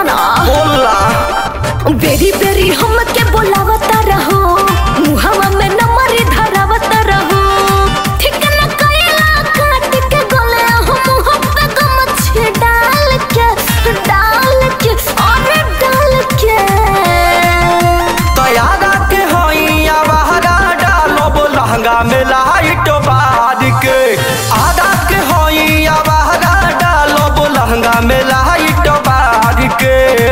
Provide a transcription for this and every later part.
सुना बोला बेरी बेरी हमके बोलावता रहो मुहवा में नंबर धरावत रहो ठीक न कइला काट के गले हम मुंह पे गमछे डाल के डाल के अरे डाल के तैयारा के होइया बहरा डालब लहंगा में लाइट बार के आधा के होइया बहरा डालब लहंगा में लाइट बार के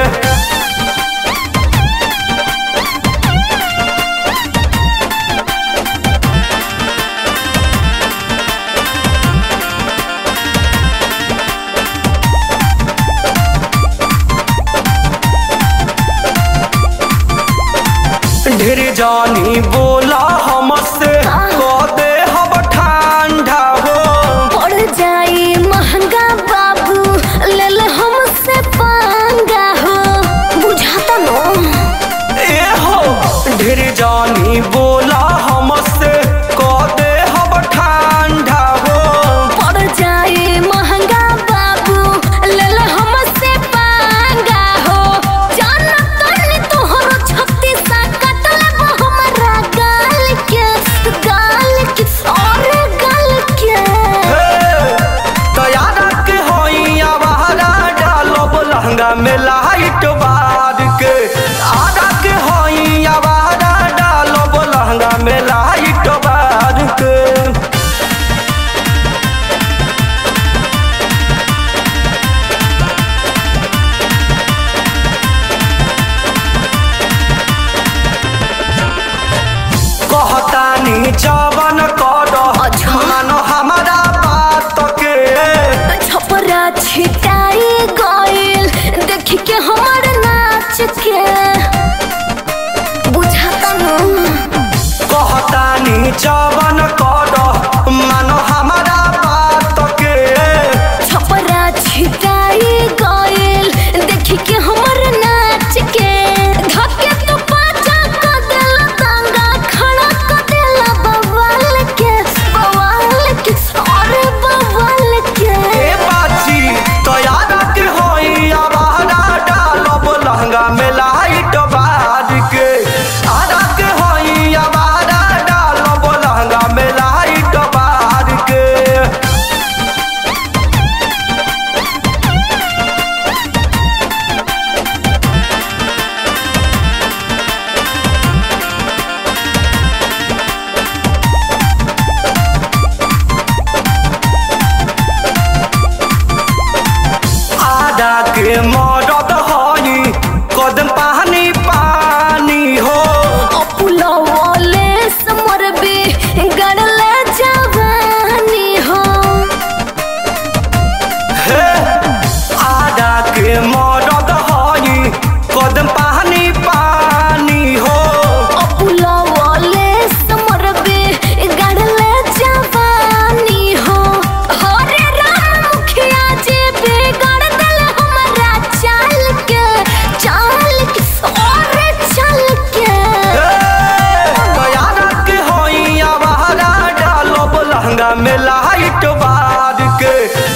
ढेर जानी बोला हमसे कह दे हम ठंडा हो पड़ जाई महंगा बाबू ले ले हमसे पंगा हो बुझाता नो ए हो ढेर जानी बोला हमसे कह दे हम ठंडा हो पड़ जाए महंगा बाबू ले ले हमसे पंगा हो जान तनी तोहरो छत्ती सा कट ले हमरा गाल के गाल के और गाल के तैयारा के होइया बहरा डालब लहंगा में लाइट बार के आधा के होइया बहरा डालब लहंगा में लाइट बार के कहतानी जवन कर अच्छा। मानो हमारा बात के छपरा छिटाई गइल देख के हमर नाच के बुझाता नो कहतानी जवन कर मानो हमारा बात के छपरा छिटाई गइल देख के हमर नाच के धके तो पाचा क देला तांगा खड़ा क देला बवाल के बवाल के अरे बवाल के ए बाची तैयारा के होई आवारा डालब लहंगा में लाइट बार के आधा के होई आवारा डालब लहंगा में लाइट बार के आधा के मदद होई कदम पानी पानी हो अपुलवले समरबे गड़ले जवानी हो हे आधा के मदद होई कदम पानी पानी हो अपुलवले समरबे गड़ले जवानी हो हरे राम मुखिया जी बिगड़ दिल हमरा चाल के चाल के और चल के तैयारा के होई आवारा डालब लहंगा में लाइट बार के